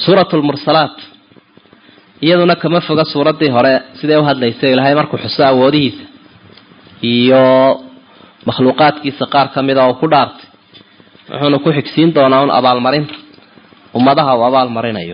suuratu lmursalaat iyaduna kama foga suuraddii hore siday u hadlaysay ilaahay markuu xuso awoodihiisa iyo makhluuqaadkiisa qaar ka mida oo ku dhaartay wuxuuna ku xigsiin doonaa un abaalmarinta ummadaha uu abaalmarinayo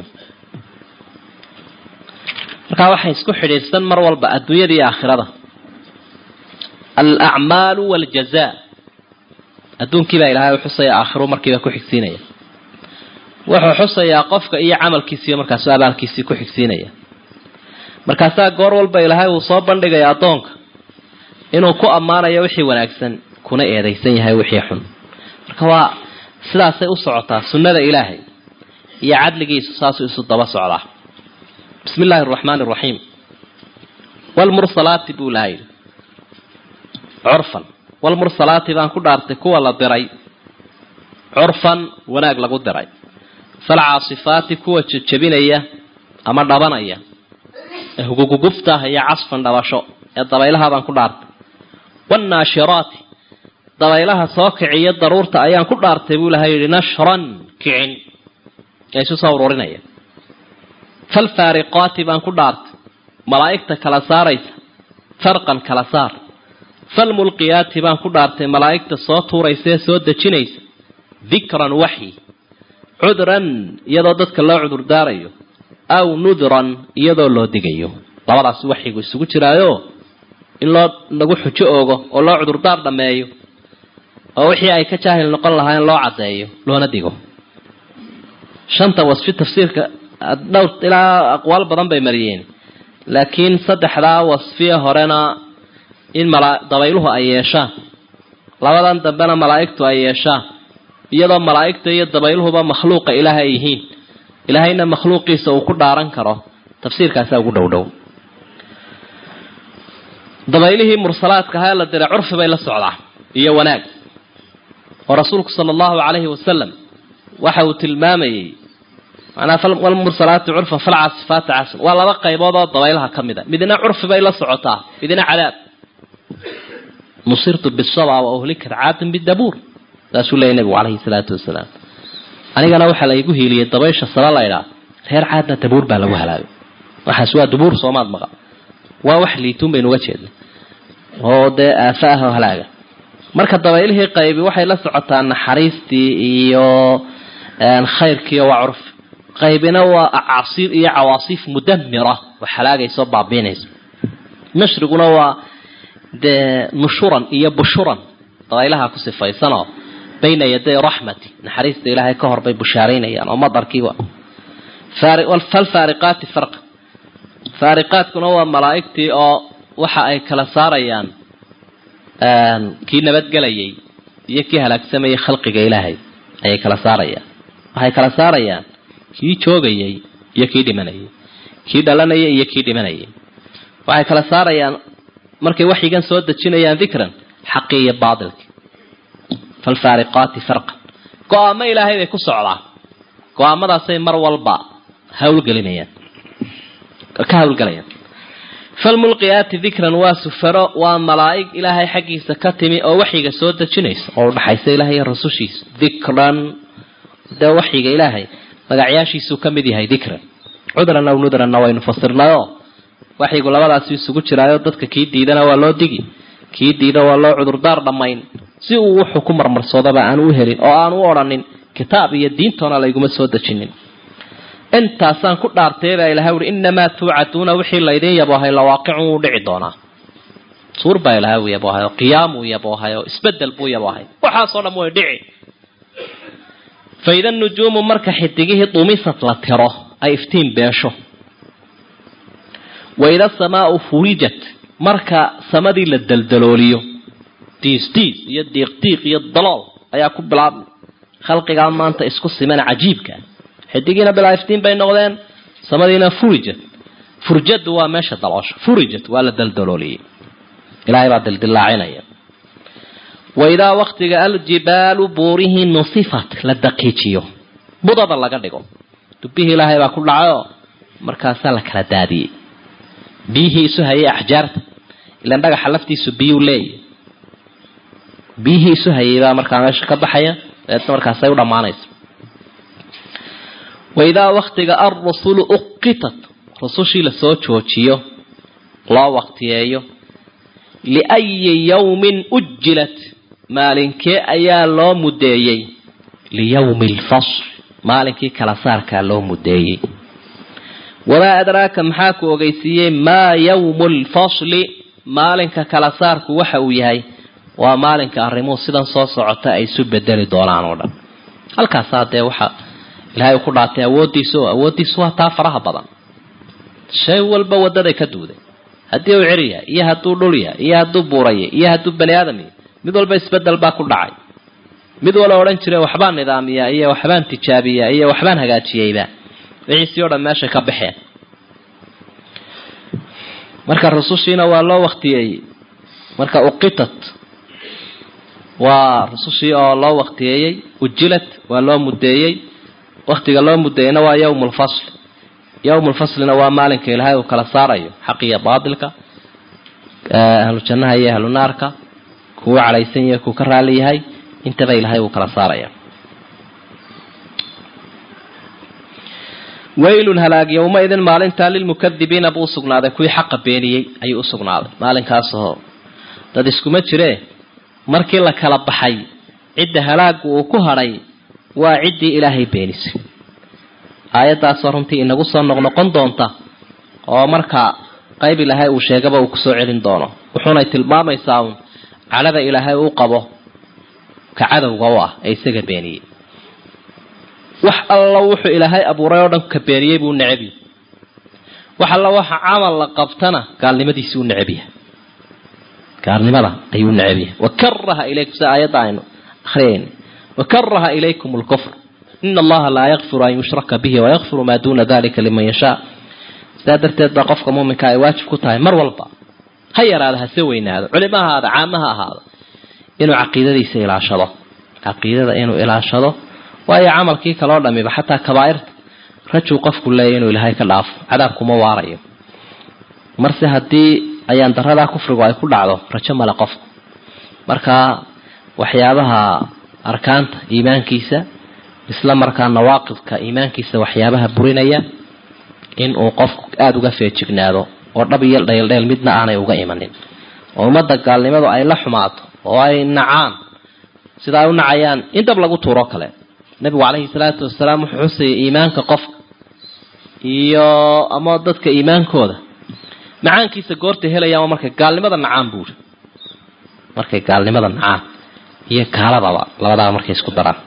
markaa waxay isku xidhiidhsan mar walba adduunyada iyo aakhirada alacmaalu waljazaa adduunkiibaa ilaahay u xusaya aakhiru markiiba ku xigsiinaya wuxuu xusayaa qofka iyo camalkiisiiyo markaasu abaalkiisii ku xigsiinaya markaasaa goor walba ilaahay uu soo bandhigaya addoonka inuu ku ammaanayo wixii wanaagsan kuna eedaysan yahay wixii xun marka waa sidaasay u socotaa sunnada ilaahay iyo cadligiisu saasuu isu daba socdaa bismi illaahi araxmaani araxiim wlmursalaati buu ilaha yidhi curfan wlmursalaati baan ku dhaartay kuwa la diray curfan wanaag lagu diray falcaasifaati kuwa jejebinaya ama dhabanaya ee huguguguftaah iyo casfan dhabasho ee dabaylaha baan ku dhaartay wanaashiraati dabaylaha soo kiciyo daruurta ayaan ku dhaartay buu ilaha yidhi nashran kicin ee isu soo ururinaya falfaariqaati baan ku dhaartay malaa'igta kala saaraysa farqan kala saar falmulqiyaati baan ku dhaartay malaa'igta soo tuuraysa ee soo dejinaysa dikran waxyi cudran iyadoo dadka loo cudurdaarayo aw nudran iyadoo loo digayo labadaas waxyigu isugu jiraayo in loo lagu xujo oogo oo loo cudurdaar dhammeeyo oo wixii ay ka jaahil noqon lahaa in loo caddeeyo loona digo shanta wasfi tafsiirka dhowr ilaa aqwaal badan bay mariyeen laakiin saddexdaa wasfiya horena in mala dabayluhu ay yeeshaan labadan dambena malaa'igtu ay yeeshaan iyadoo malaa'igta iyo dabayluhuba makhluuqa ilaah ay yihiin ilaahayna makhluuqiisa uu ku dhaaran karo tafsiirkaasaa ugu dhow dhow dabaylihii mursalaadka ahaa la diray curfi bay la socdaa iyo wanaag oo rasuulku sala allahu calayhi wasalam waxa uu tilmaamayey manaa walmursalaati curfan falcaasifaati casr waa laba qaybood oo dabaylaha ka mid a midna curfi bay la socotaa midna cadaab nusirtu bisaba wa uhlikat caadin bidabuur saasuu leeyay nabigu calayhi salaatu wasalaam anigana waxaa la igu hiiliyey dabaysha sala laydhaa reer caadna dabuur baa lagu halaagay waxaas waa dabuur soomaad maqa waa wax liituun baynu uga jeedna oo dee aafa ah oo halaaga marka dabaylihii qaybi waxay la socotaa naxariistii iyo khayrkiiyo waa curfi qaybina waa acaasiir iyo cawaasiif mudamira wax halaagayso baabiinayso nashriguna waa dee nushuran iyo bushuran dabaylaha ku sifaysanoo bayna yaday raxmati naxariista ilaahay ka hor bay bushaaraynayaan oo madarkiiba falfaariqaati farqa faariqaadkuna waa malaa'igtii oo waxa ay kala saarayaan kii nabadgelayay iyo kii halaagsamayay khalqiga ilaahay ayay kala saarayaan waxay kala saarayaan kii joogayay iyo kii dhimanayay kii dhalanayay iyo kii dhimanayay waxay kala saarayaan markay waxyigan soo dejinayaan dikran xaqii iyo baatilki falfaariqaati farqan go-aamo ilaahay bay ku socdaa go-aamadaasay mar walba hawlgelinayaan ka hawlgelayaan falmulqiyaati dikran waa sufaro waa malaa'ig ilaahay xaggiisa ka timi oo waxyiga soo dejinaysa oo udhaxaysa ilaahay iyo rasushiisa dikran dee waxyiga ilaahay magacyaashiisuu ka mid yahay dikran cudran aw nudranna waynu fasirnayo waxyigu labadaasi isugu jiraayo dadka kii diidana waa loo digi kii diida waa loo cudurdaar dhammayn si uu wuxuu ku marmarsoodaba aan u helin oo aan u odhanin kitaab iyo diintoona layguma soo dejinin intaasaan ku dhaartay baa ilahay uri inamaa tuucaduuna wixii laydin yaboohay lawaaqicun wuu dhici doonaa suur baa ilahay uu yaboohay oo qiyaam uu yaboohay oo isbedel buu yaboohay waxaasoo dham way dhici faida nujuumu marka xidigihii dumisad la tiro ay iftiin beesho waida samaau furijat marka samadii la deldalooliyo diis diis iyo diiq diiq iyo dalool ayaa ku bilaabmay khalqigaa maanta isku siman cajiibka xidigiina bilaa iftiin bay noqdeen samadiina furijat furjadu waa meesha daloosho furijat waa la deldalooliyey ilaahay baa dildilaacinaya waidaa waktiga aljibaalu buurihii nusifat la daqiijiyo budada laga dhigo dubihii ilaahay baa ku dhacayo markaasaa la kala daadiyey biyihii isu hayay axjaarta ilan dhagaxa laftiisu biyuu leeyahy biyihii isu hayay baa markaa meesha ka baxaya dabeetna markaasay u dhammaanaysa waidaa waktiga alrusulu uqitat rusushii lasoo joojiyo loo waktiyeeyo liayi yawmin ujilat maalinkee ayaa loo mudeeyey liyawmi alfasl maalinkii kala saarkaa loo mudeeyey wamaa adraaka maxaa ku ogeysiiyey maa yawmu lfasli maalinka kala saarku waxa uu yahay waa maalinka arrimuhu sidan soo socota ay isu bedeli doonaan oo dhan halkaasaa dee waxa ilaahay ku dhaatay awooddiisa oo awooddiisu waa taa faraha badan shay walba wadaday ka duuday haddii uu ceri yahay iyo hadduu dhul yahay iyo hadduu buuraya iyo hadduu bani aadam yahay mid walba isbedel baa ku dhacay mid wala odhan jiray waxbaan nidaamiyaa iyo waxbaan tijaabiyaa iyo waxbaan hagaajiyeyba wixiisii o dhan meeshay ka baxeen marka rusushiina waa loo waktiyeeyey marka uqitat waa rusushii oo loo waktiyeeyey ujilad waa loo mudeeyey waktiga loo mudeeyeyna waa yawm lfasl yawm lfaslina waa maalinka ilaahay uu kala saarayo xaq iyo baatilka ahlu jannaha iyo ahlu naarka kuwa calaysan yahay kuu ka raali yahay intaba ilaahay uu kala saaraya waylun halaag yowmaidin maalintaa lilmukadibiina buu usugnaaday kuwii xaqa beeniyey ayuu usugnaaday maalinkaasoo dad iskuma jiree markii la kala baxay cidda halaagu uu ku hadhay waa ciddii ilaahay beenisay aayaddaasoo runtii inagu soo noqnoqon doonta oo markaa qayb ilaahay uu sheegaba uu kusoo celin doono wuxuunay tilmaamaysaa uun cadhada ilaahay uu qabo ka cadowga u ah ee isaga beeniyey wax alla wuxuu ilaahay abuuray oo dhan ka beeniyey buu necabyahy wax alla waxa camal la qabtana gaalnimadiisii u necabyahay gaalnimada ayuu necabyahay wakaraha ilaykum sida aayadda aynu akriyayna wakaraha ilaykum lkufr ina allaha laa yakfiru an yushraka bihi wayakfiru maa duuna dalika liman yashaa sidaa darteed baa qofka muuminka ay waajib ku tahay mar walba ha yaraado hase weynaado culimo ahaada caama ha ahaado inuu caqiidadiisa ilaashado caqiidada inuu ilaashado waayo camalkii kaloo dhamiba xataa kabaairta rajuu qofku leeya inuu ilaahay ka dhaafo cadaabkuma waarayo marse haddii ayaan daradaa kufrigu ay ku dhacdo rajo male qofku markaa waxyaabaha arkaanta iimaankiisa isla markaa nawaaqidka iimaankiisa waxyaabaha burinaya inuu qofku aada uga feejignaado oo dhab iyo dheeldheel midna aanay uga imanin oo ummadda gaalnimadu ay la xumaato oo ay nacaan sida ay u nacayaan in dab lagu tuuro kale nabigu calayhi salaatu wasalaam wuxuu xusayay iimaanka qofka iyo ama dadka iimaankooda macaankiisa goortay helayaan waa markay gaalnimada nacaan buuri markay gaalnimada nacaan iyo kaaladaba labadaba markay isku daraan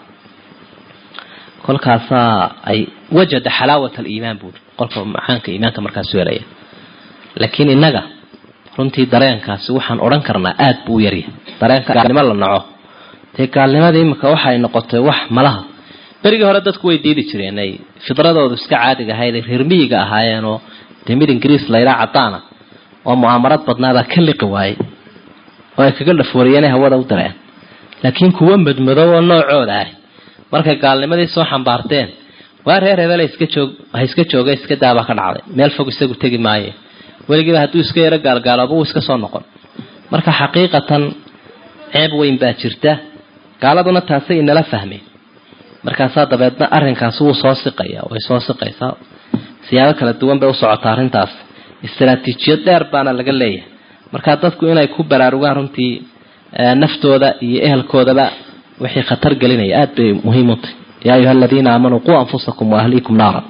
kolkaasaa ay wajada xalaawat aliimaan buuri qolka macaanka iimaanka markaasu helaya laakiin innaga runtii dareenkaasi waxaan odhan karnaa aada buu u yaryahay dareenka gaalnimo la naco dee gaalnimadii imika waxay noqotay wax malaha berigii hore dadku way diidi jireen ay fidradoodu iska caadiga ahayd ay reer miyiga ahaayeenoo dee mid ingiriis layidhaa cadaana oo mu'aamarad badnaabaa ka liqi waayey oo ay kaga dhafooriyeenay hawada u dareen laakiin kuwa madmadow oo noocooda ah markay gaalnimadii soo xambaarteen waa reer hebel iska joog ha iska jooga iska daabaa ka dhacday meel fog isagu tegi maaye weligiiba hadduu iska yaro gaalgaalooba wuu iska soo noqon marka xaqiiqatan ceeb weyn baa jirta gaaladuna taasay inala fahmeen markaasaa dabeedna arrinkaasi wuu soo siqaya way soo siqaysaa siyaabo kala duwan bay u socotaa arrintaas istaraatiijiyad dheer baana laga leeyahay markaa dadku inay ku baraarugaan runtii naftooda iyo ehelkoodaba wixii khatar gelinaya aada bay muhiim u tahy yaa ayuha aladiina aamanuu quu anfusakum waahliikum naara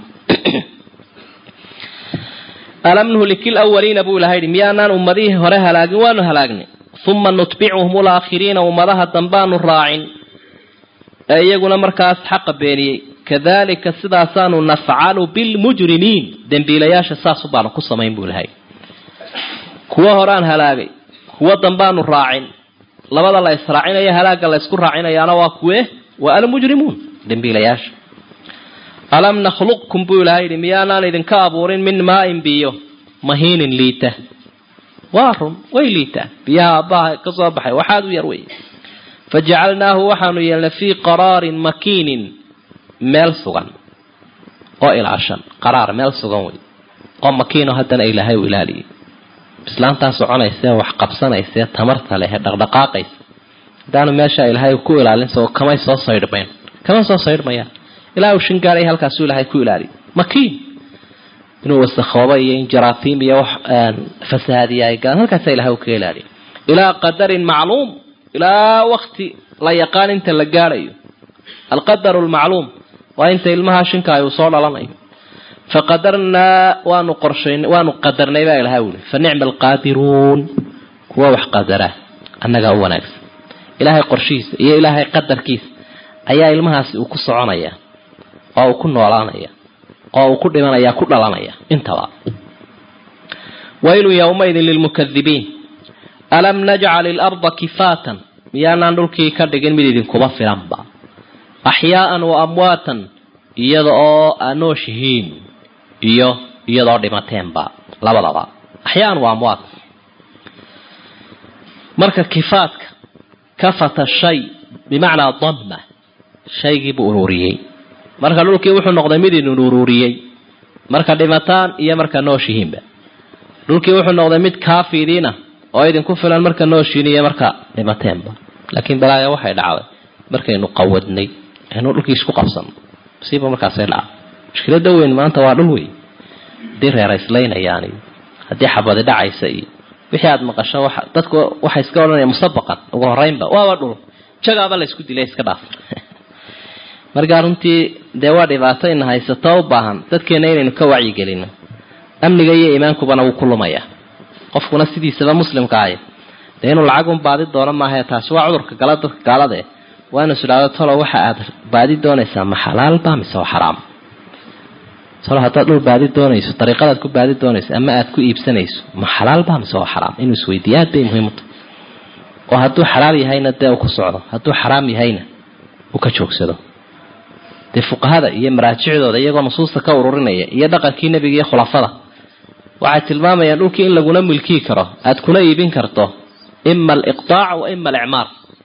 alam nuhliki lwaliina buu ilaha yidhi miyaanaan ummadihii hore halaagin waanu halaagnay uma nutbicuhum ulaakhiriina ummadaha dambaanu raacin ee iyaguna markaas xaqa beeniyey kadalika sidaasaanu nafcalu bilmujrimiin dembiilayaasha saasu baanu ku samayn buu ilahay kuwo horaan halaagay kuwo dambaanu raacin labada la israacinayo halaagga la ysku raacinayaana waa kuwe waa almujrimuun dembiilayaasha alam nakhluqkum buu ilahay yidhi miyaanaan idinka abuurin min maain biyo mahiinin liita waa run way liitaan biyaha aabbaha ka soo baxay waxaad u yar wey fajacalnaahu waxaanu yeelnay fii qaraarin makiinin meel sugan oo ilaashan qaraar meel sugan wey oo makiino haddana ilaahay u ilaaliyay islaantaa soconaysee wax qabsanaysee tamarta leh ee dhaqdhaqaaqaysa haddaanu meesha ilaahay ku ilaalinsa oo kamay soo saydhmayn kama soo saydhmayaan ilaa uu shan gaaray halkaasuu ilaahay ku ilaaliyo makiin inuu wasakhoobo iyo in jaraafiim iyo wax fasahaadiya ay galaan halkaasa ilahay uu ka ilaaliyo ilaa qadarin macluum ilaa wakti la yaqaan inta la gaadhayo alqadaru lmacluum waa inta ilmaha shinkaay uu soo dhalanayo faqadarnaa waanu qorshayn waanu qadarnay baa ilahay uli fa nicma alqaadiruun kuwa wax qadara annagaa u wanaagsan ilaahay qorshihiisa iyo ilaahay qadarkiisa ayaa ilmahaasi uu ku soconaya oo uu ku noolaanaya oo uu ku dhimanaya ku dhalanaya intaba waylun yowmaidin lilmukadibiin alam najcal ilarda kifaatan miyaanaan dhulkii ka dhigin mid idinkuba filanba axyaaan wa amwaatan iyada oo anooshihiin iyo iyadoo dhimateenba labadaba axyaan waa amwaat marka kifaadka kafata shay bimacnaa damma shaygiibuu ururiyey marka dhulkii wuxuu noqday mid idin ururiyey marka dhimataan iyo marka nooshihiinba dhulkii wuxuu noqday mid kaafidiina oo idinku filan marka nooshiin iyo marka dhimateenba laakiin balaaya waxay dhacday markaynu qawadnay aynu dhulkii isku qabsano masiiba markaasay dhacday mushkilada weyn maanta waa dhul weyn haddii reerayslaynayaan iyo haddii xabadi dhacaysa iyo wixii aada maqasho wa dadku waxay iska odhanaya musabaqan ugu horeynba waaba dhul jagaaba la isku dilay iska dhaaf markaa runtii dee waa dhibaato ina haysato u baahan dadkeena inaynu ka wacyigelino amniga iyo iimaankubana wuu ku lumaya qofkuna sidiisaba muslimka ahy dee inuu lacag baadi doono maahae taasi waa cudurka gala dadka gaalade waa inu isdhaado tolo waxa aad baadi doonaysaa ma xalaalba mise waa xaraam tolo haddaad dhul baadi doonayso dariiqadaad ku baadi doonayso ama aad ku iibsanayso ma xalaalba mise waa xaraam inuu isweydiiyo aad bay muhiimta oo hadduu xalaal yahayna dee uu ku socdo hadduu xaraam yahayna uu ka joogsado dee fuqahada iyo maraajicdooda iyagoo nusuusta ka ururinaya iyo dhaqankii nebiga iyo khulafada waxay tilmaamayaan dhulkii in laguna milkii karo aad kuna iibin karto ima aliqtaac wa ima alicmaar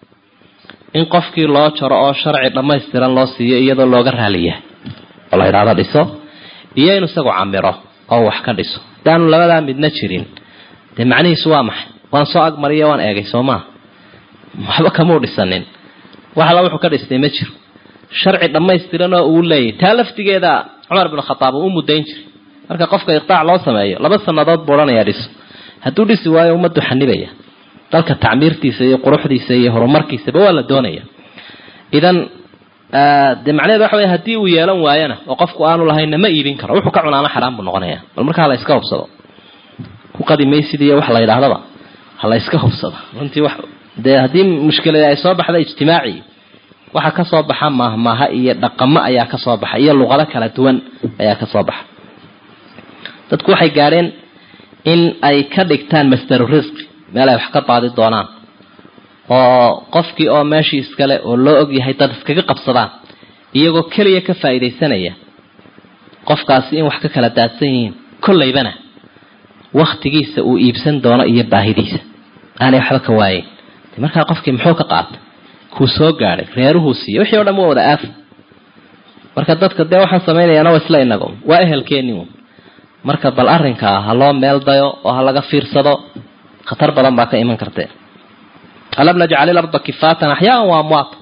in qofkii loo jaro oo sharci dhammaystiran loo siiyo iyadoo looga raaliyahay oo la yidhahdo dhiso iyo inuu isagu camiro oo wax ka dhiso hadaanu labadaa midna jirin dee macnihiisu waa maxay waan soo agmariyo waan eegay soo maa waxba kamuu dhisanin wax alla wuxuu ka dhistay ma jiro sharci dhammaystiran oo uu leeyahy taa laftigeeda cumar bin khataab uu u mudayn jiray marka qofka iqtaac loo sameeyo laba sanadood buu odhanayaa dhiso hadduu dhisi waayo ummaddu xanibaya dalka tacmiirtiisa iyo quruxdiisa iyo horumarkiisaba waa la doonaya idan dee macnaheed waxa wey haddii uu yeelan waayana oo qofku aanu lahaynna ma iibin karo wuxuu ka cunaana xaraam buu noqonaya bal markaa la iska hubsado ku qadimaysid iyo wax la yidhaahdaba ha la iska hubsado runtii wax dee haddii mushkilada ay soo baxda ijtimaaci waxa ka soo baxa mahmaha iyo dhaqamo ayaa ka soo baxa iyo luqado kala duwan ayaa ka soo baxa dadku waxay gaadheen in ay ka dhigtaan masdaru risqi meel ay wax ka baadi doonaan oo qofkii oo meeshii iskale oo loo ogyahay dad iskaga qabsadaan iyagoo keliya ka faa'iidaysanaya qofkaasi in wax ka kala daadsan yihiin kollaybana waktigiisa uu iibsan doono iyo baahidiisa aanay waxba ka waayeyn de markaa qofkii muxuu ka qaatay kuu soo gaadhay reeruhuu siiya wixii o dhan waa wada aafi marka dadka dee waxaan samaynayaana waa isla inago waa ehelkeeni un marka bal arrinkaa ha loo meel dayo oo ha laga fiirsado khatar badan baa ka iman kartee alam najcal ilarda kifaatan axyaaan wa amwaatan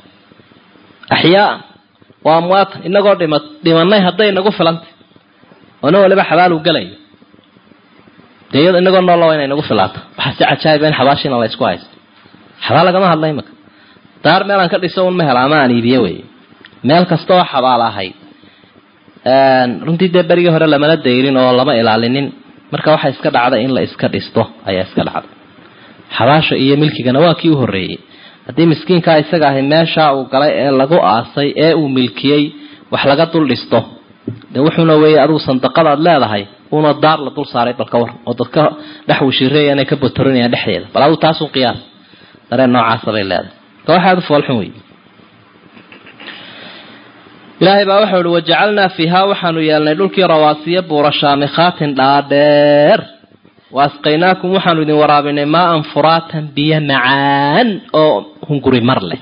axyaaan wa amwaatan inagoo dhima dhimanay hadday nagu filantay oo nin waliba xabaaluu gelayo dee iyado inagoo noolla waa inay nagu filaato waxaa si cajaayiba in xabaashiina la ysku haysto xabaal lagama hadla imaka daar meelaan ka dhiso un ma hela ama aan iibiye wey meel kasta oo xabaal ahayd runtii dee berigii hore lamana dayrin oo lama ilaalinin marka waxaa iska dhacday in la iska dhisto ayaa iska dhacday xabaasha iyo milkigana waa kii u horreeyey haddii miskiinkaa isaga ahay meeshaa uu galay ee lagu aasay ee uu milkiyey wax laga dul dhisto de wuxuuna weeye adigu sandaqadaad leedahay uuna daar la dul saaray balka war oo dadka dhex wishireeya inay ka botorinayaan dhexdeeda bal adigu taasun qiyaas dareen noocaasa bay leedahay ka waxaad u foolxun wey ilaahay baa waxau ihi wajacalnaa fiihaa waxaanu yeelnay dhulkii rawaasiya buura shaamikhaatin dhaadheer wa asqaynaakum waxaanu idin waraabinay maaan furaatan biyo macaan oo hunguri mar leh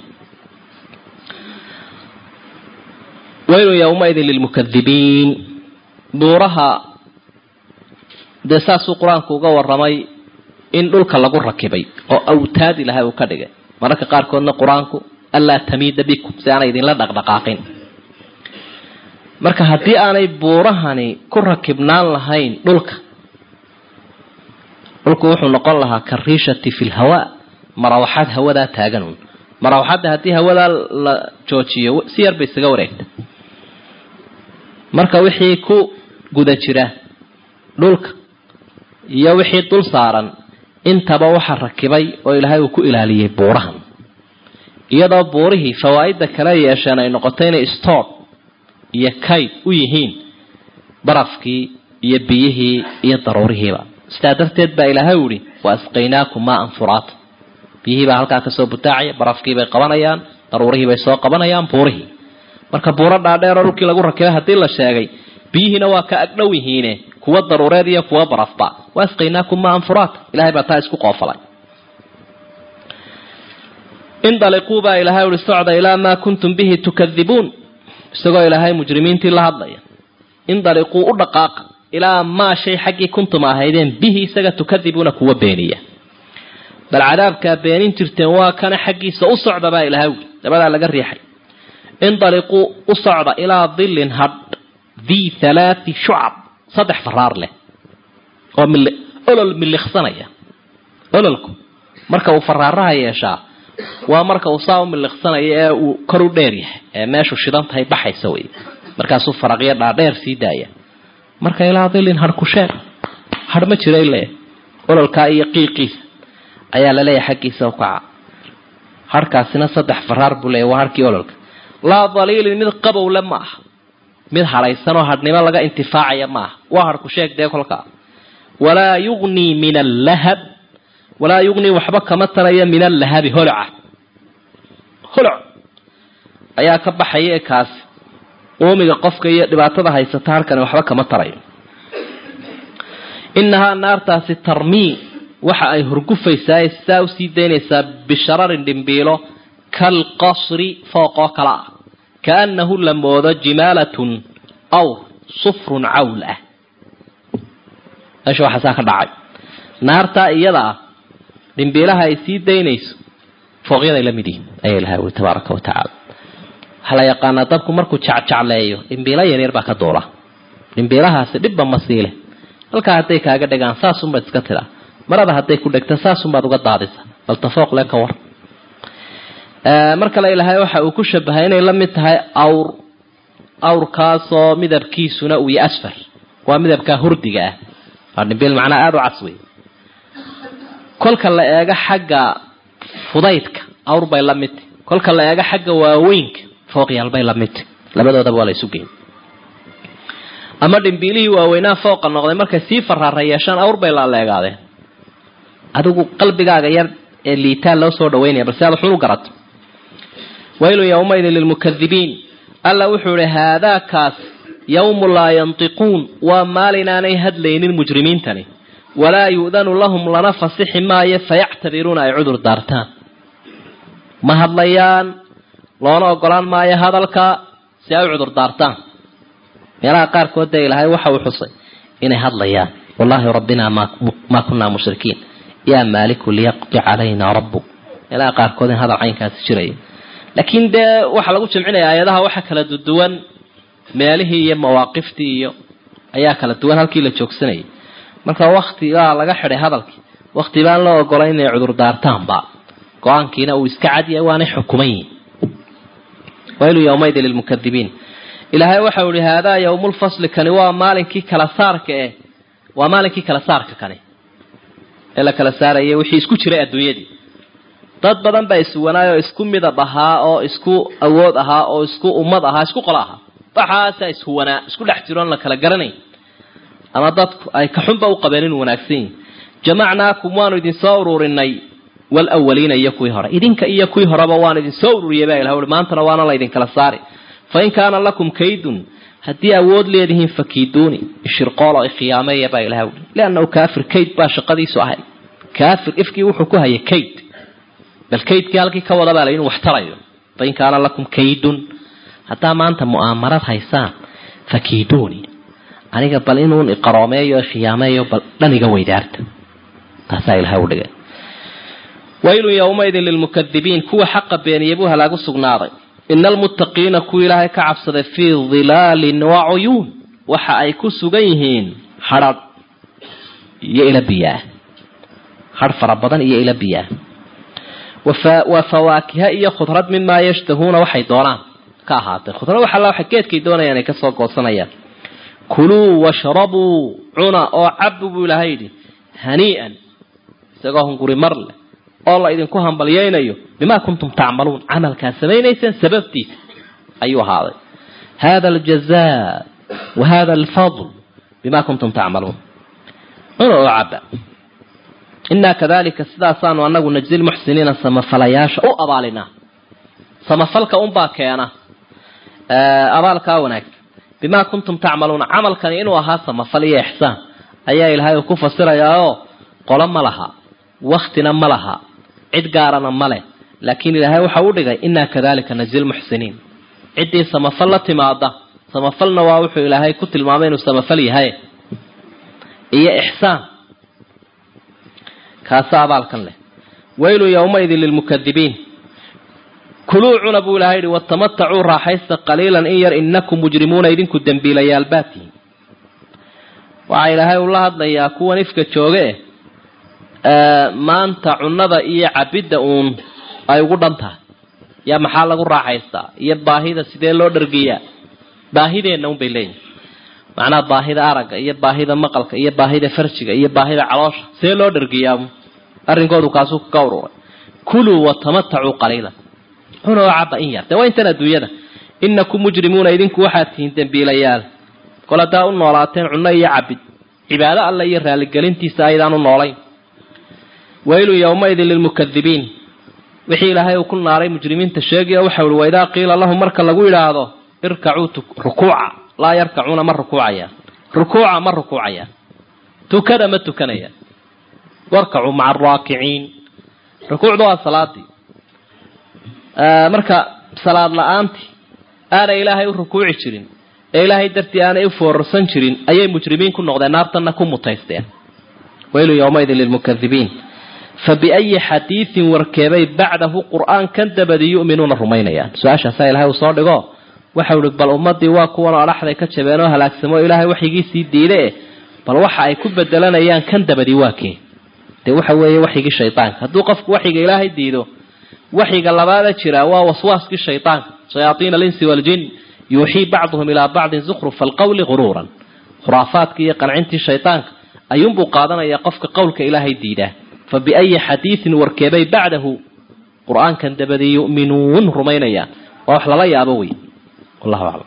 waylun yowmaidin lilmukadibiin buuraha dee saasuu qur-aanku uga waramay in dhulka lagu rakibay oo awtaad ilahay uu ka dhigay mararka qaarkoodna qur-aanku anlaa tamiida bikum si aanay idinla dhaqdhaqaaqin marka haddii aanay buurahani ku rakibnaan lahayn dhulka dhulku wuxuu noqon lahaa kariishati fi lhawaa marawaxaad hawadaa taaganun marawaxadda haddii hawadaa la joojiyo si yar bay isaga wareegta marka wixii ku guda jira dhulka iyo wixii dul saaran intaba waxa rakibay oo ilaahay uu ku ilaaliyey buurahan iyadoo buurihii fawaa'ida kale yeesheen ay noqotay inay stoor iyo kayd u yihiin barafkii iyo biyihii iyo daruurihiiba sidaa darteed baa ilaahay u ihi wa asqaynaakum maaan furaata biyihii baa halkaa kasoo butaacaya barafkii bay qabanayaan daruurihii bay soo qabanayaan buurihii marka buuro dhaadheeroo dhulkii lagu rakibay haddii la sheegay biyihiina waa ka agdhow yihiine kuwa daruureed iyo kuwa barafba wa asqaynaakum maaan furaata ilahay baa taa isku qoofalay indaliquu baa ilaahay uhi socda ilaa maa kuntum bihi tukadibuun isagoo ilaahay mujrimiintii la hadlaya indaliquu u dhaqaaqa ilaa maa shay xaggii kuntum ahaydeen bihi isaga tukadibuuna kuwa beeniya bal cadaabkaa beenin jirteen waa kana xaggiisa u socda baa ilahay ui dabadaa laga riixay indaliquu u socda ilaa dilin hadh dii halaati shucab saddex faraar leh oo mil olol miliqsanaya ololku marka uu faraaraha yeeshaa waa marka uu saa u miliqsanayo ee uu kor u dheer yahay ee meeshu shidan tahay baxaysa wey markaasuu faraqyo dhaadheer sii daaya marka ilaa dilin hadh ku sheeg hadh ma jira ile ololkaa iyo qiiqiisa ayaa laleeyahay xaggiisa u kaca harhkaasina saddex faraar buu leeyahy waa harkii ololka laa daliilin mid qabowle ma aha mid hadhaysanoo hadhnimo laga intifaacaya ma aha waa hadh ku sheeg dee kolkaa walaa yugnii min allahab walaa yugnii waxba kama taraya min allahabi holoca holoc ayaa ka baxaya ee kaasi uumiga qofka iyo dhibaatada haysata halkani waxba kama tarayo inahaa naartaasi tarmii waxa ay hurgufaysaa saa usii daynaysaa bishararin dhimbiilo kalqasri fooqoo kale ah kaanahu la moodo jimaalatun aw sufrun cawl ah meesha waxaa saa ka dhacay naartaa iyada ah dhimbiilaha ay sii daynayso fooqyaday la mid yihin ayaa ilahay ui tabaaraka wa tacaala waxaa la yaqaanaa dabku markuu jecjecleeyo dhimbiilo yaryar baa ka duula dhimbiilahaasi dhibba ma siile halkaa hadday kaaga dhegaan saasunbaad iska tidaa marada hadday ku dhegto saasunbaad uga daadisa bal tafooq le ka war mar kale ilaahay waxa uu ku shabahay inay la mid tahay awr awrkaasoo midabkiisuna uu yahay asfar waa midabkaa hurdiga ah waa dhimbiil macnaa aada u cas wey kolka la eego xagga fudaydka awr bay la midtay kolka la eego xagga waaweynka fooqyaal bay la midtay labadoodaba waa la isu geyn ama dhimbiilihii waaweynaa fooqa noqday markay sii faraara yeeshaan awr bay laaleegaadeen adigu qalbigaaga yar ee liitaan loo soo dhaweynaya balse aad xun u garato waylun yowmaydin lilmukadibiin alla wuxuu ihi haadaakaas yawmu laa yantiquun waa maalin aanay hadlaynin mujrimiintani walaa yu'danu lahum lana fasixi maayo fayactadiruuna ay cudur daartaan ma hadlayaan loona ogolaan maayo hadalka si ay u cudur daartaan meelaha qaarkood dee ilaahay waxa uu xusay inay hadlayaan wallaahi rabbinaa maa kunaa mushrikiin yaa maaliku liyaqdi calayna rabbuk meelaha qaarkood in hadal caynkaasi jiraya laakiin dee waxaa lagu jimcinaya aayadaha waxa kala duwan meelihii iyo mawaaqiftii iyo ayaa kala duwan halkii la joogsanayay marka wakti baa laga xidhay hadalkii wakti baan loo ogolay inay cudur daartaanba go-aankiina uu iska cadyahay waanay xukuman yihin waylu yowmaydin lilmukadibiin ilaahay waxau ihi haadaa yowmulfasli kani waa maalinkii kala saarka eh waa maalinkii kala saarka kani ee la kala saarayay wixii isku jiray adduunyadii dad badan baa iswanaay oo isku midab ahaa oo isku awood ahaa oo isku ummad ahaa isku qolo ahaa waxaasaa ishuwanaa isku dhex jiroon la kala garanayn ama dadku ay kaxunba u qabeen inuu wanaagsan yihi jamacnaakum waanu idin soo ururinay walawaliina iyo kuwii hore idinka iyo kuwii horeba waan idin soo ururiyay baa ilah ui maantana waana laydin kala saari fain kaana lakum kaydun haddii awood leedihiin fakiiduuni ishirqoolo ikhyaameeya baa ilaha ui liannahu kaafir kayd baa shaqadiisu ahay kaafir ifkii wuxuu ku hayay kayd bal kaydkii halkii ka wada baa la inuu wax tarayo fain kaana lakum kaydun haddaa maanta mu'aamarad haysaan fakiiduuni aniga bal inuun iqaroomeeyo khiyaameeyo bal dhaniga weydaarta taasaa ilaha u dhigay waylun yowmaydin lilmukadibiin kuwa xaqa beeniyay buu halaagu sugnaaday ina almuttaqiina kuwa ilaahay ka cabsaday fii dilaalin wa cuyuun waxa ay ku sugan yihiin hadrh iyo ila biyaah hadh fara badan iyo ila biyaah wa fawaakiha iyo khudrad mimaa yashtahuuna waxay doonaan ka ahaatay khudrad wax alla waxay geedkay doonayaan ay kasoo goosanayaan kuluu washrabuu cuna oo cabu buu ilaahay yidhi hanii'an isagoo hunguri mar leh oo la idinku hambalyaynayo bimaa kuntum tacmaluun camalkaa samaynaysaan sababtiisa ayuu ahaaday hada aljaza wa hada alfadl bima kuntum tacmaluun cuna oo caba inaa kadalika sidaasaanu anagu najzi lmuxsiniina samafalayaasha u abaalinaa samafalka unbaa keena abaalkaa wanaagsan bimaa kuntum tacmaluuna camalkani inuu ahaa samafal iyo ixsaan ayaa ilaahay uu ku fasirayaa oo qolo ma laha waktina ma laha cid gaarana ma leh laakiin ilaahay waxa u dhigay inaa kadalika najzi lmuxsiniin ciddii samafal la timaada samafalna waa wuxuu ilaahay ku tilmaamay inuu samafal yahay iyo ixsaan kaasa abaalkan leh waylu yowmaidin lilmukadibiin kuluu cuna buu ilahay yihi watamatacuu raaxaysta qaliilan in yar inakum mujrimuuna idinku dembiilayaal baatihin waxaa ilaahay ula hadlayaa kuwan ifka jooge maanta cunada iyo cabidda uun ay ugu dhan tahay yaa maxaa lagu raaxaystaa iyo baahida sidee loo dhargiyaa baahideenna un bay leeyihin macnaha baahida aragga iyo baahida maqalka iyo baahida farjiga iyo baahida caloosha see loo dhargiyaa arrinkoodu kaasuu ka ururay kuluu watamatacuu qaliilan cuna oo caba in yar dee waa intan adduunyada inakum mujrimuuna idinku waxaad tihiin dembiilayaal kol haddaa u noolaateen cunno iyo cabid cibaado alle iyo raaligelintiisa aydaan u noolayn waylun yowmaidin lilmukadibiin wixii ilaahay uu ku naaray mujrimiinta sheegaya waxa uhi waidaa qiila lahum marka lagu yidhaahdo irkacuu rukuuca laa yarkacuuna ma rukuucayaan rukuuca ma rukuucayaan tukada ma tukanayaan warkacuu maca araakiciin rukuucda waa salaadii marka salaad la-aantii aanay ilaahay u rukuuci jirin ee ilaahay dartii aanay u foorarsan jirin ayay mujrimiin ku noqdeen naartanna ku mutaysteen waylu yowmaidin lilmukadibiin fa biayi xadiidin warkeebay bacdahu qur-aankan dabadi yu'minuuna rumaynayaan su-aashaasaa ilahay uu soo dhigo waxau ihi bal ummadii waa kuwan adhaxday ka jabeen oo halaagsamo ilaahay waxyigiisii diide bal waxa ay ku bedelanayaan kan dabadi waa kee dee waxa weeye waxyigii shaydaanka hadduu qofku waxyiga ilaahay diido waxyiga labaada jira waa waswaaskii shaydaanka shayaaiina alinsi waaljin yuuxii bacduhum ilaa bacdin zukhrufa alqawli guruuran khuraafaadkii iyo qancintii shaydaanka ayuunbuu qaadanaya qofka qowlka ilaahay diidaa fa biayi xadiidin warkeebay bacdahu qur-aankan dabadii yu'minuun rumaynayaan waa wax lala yaabo wey wallahu aclam